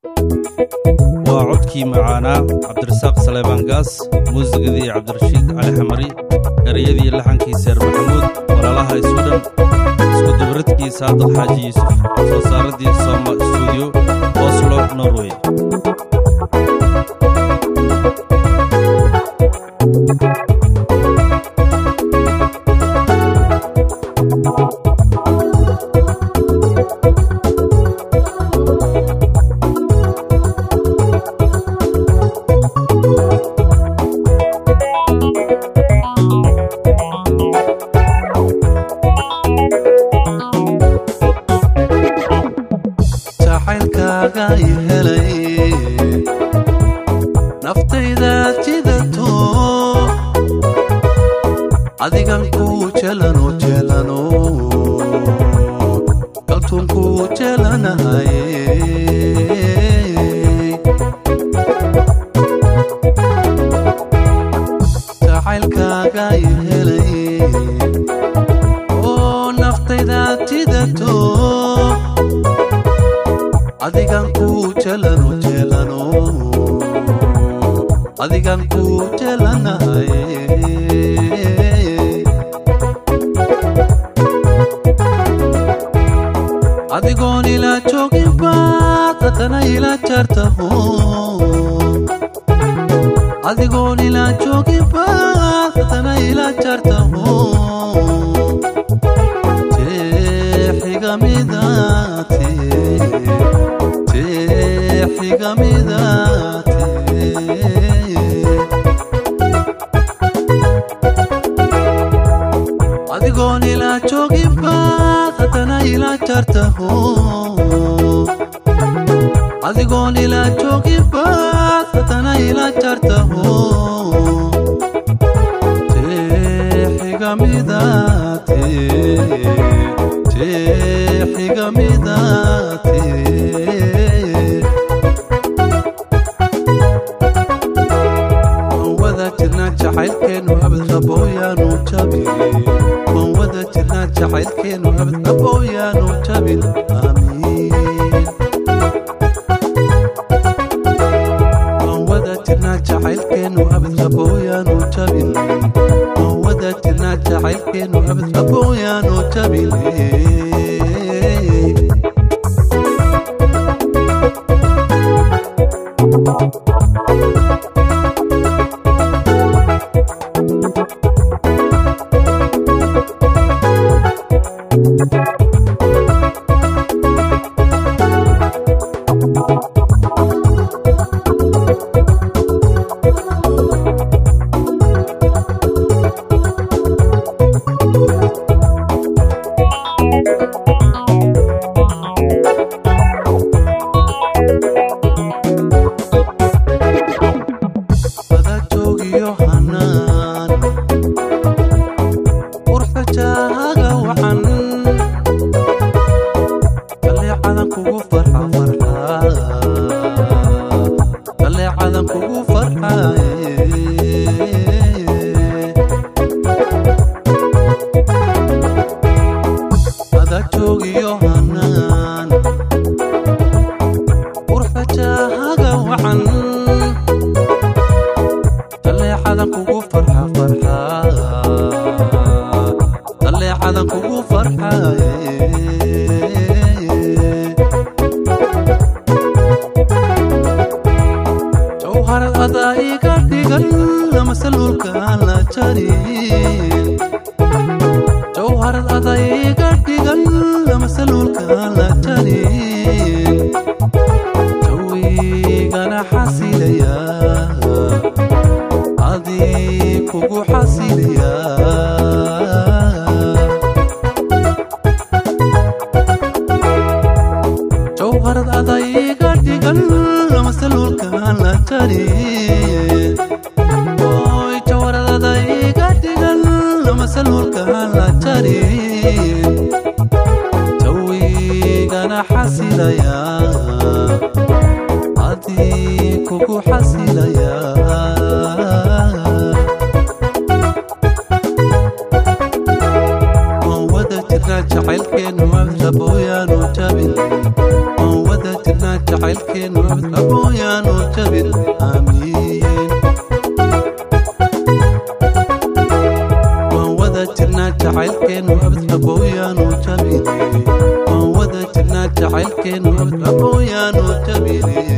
waa codkii macaanaa cabdirasaaq saleebaan gaas muusigadii cabdirashiid cali xamari ereyadii laxankii seer maxamuud walaalaha iswidhan iskudubaridkii saadaq xaaji yuusuf soo saaradii sooma stuudiyo oslo norway jacaylkaaga i helay naftaydaad jidato adigan kuu jelano jelano kaltuun kuu jelanahay jacaylkaaga i helay oo naftaydaad jidato adigan kuu jelano jelano adigan kuu jelanahay adigoon ilaa joogin baad haddana ilaa jartaho adigoon ilaa joogin baad haddana ilaa jartaho jeexigamidaate adigoon ilaa joogin baad haddana ilaa jartaho adigoon ilaa joogin baad haddana ilaa jartaho jeexigamidaate jeexigamidaate wada jirnaa jacaylkeenu abad qabooyaanu jabin waan wada jirnaa jacaylkeenu abad qabooyaanu jabin aamiin waan wada jirnaa jacaylkeenu abad qabooyaanu jabin waan wada jirnaa jacaylkeenu abad qabooyaanu jabin wada joogiyo hanaan urxajaaga wacan kaleecadan kugu farxa farxa kaleecadan kugu farxaye wada joogiyo hanaan urxajaaga wacan daleecadan kugu farxa farxa daleecadan kugu farxaye jawharad adaa iga dhigan lama saluulkaan la jarin jawharad adaa iga dhigan lama saluulkaan la jarin jawigana xasilaya adii kugu xasilaya jawharad adaa iga dhigan lama saluulkaan la jarin oy jawharad adaa iga dhigan lama saluulkaan la jarin jawigana xasilaya adii kugu xasilaya waan wada jirnaa jacaylkeenu abdabooyaanu jabin waan wada jirnaa jacaylkeenu abooyaanu jabin aamiin waan wada jirnaa jacaylkeenu abooyaanu jabin waan wada jirnaa jacaylkeenu abooyaanu jabin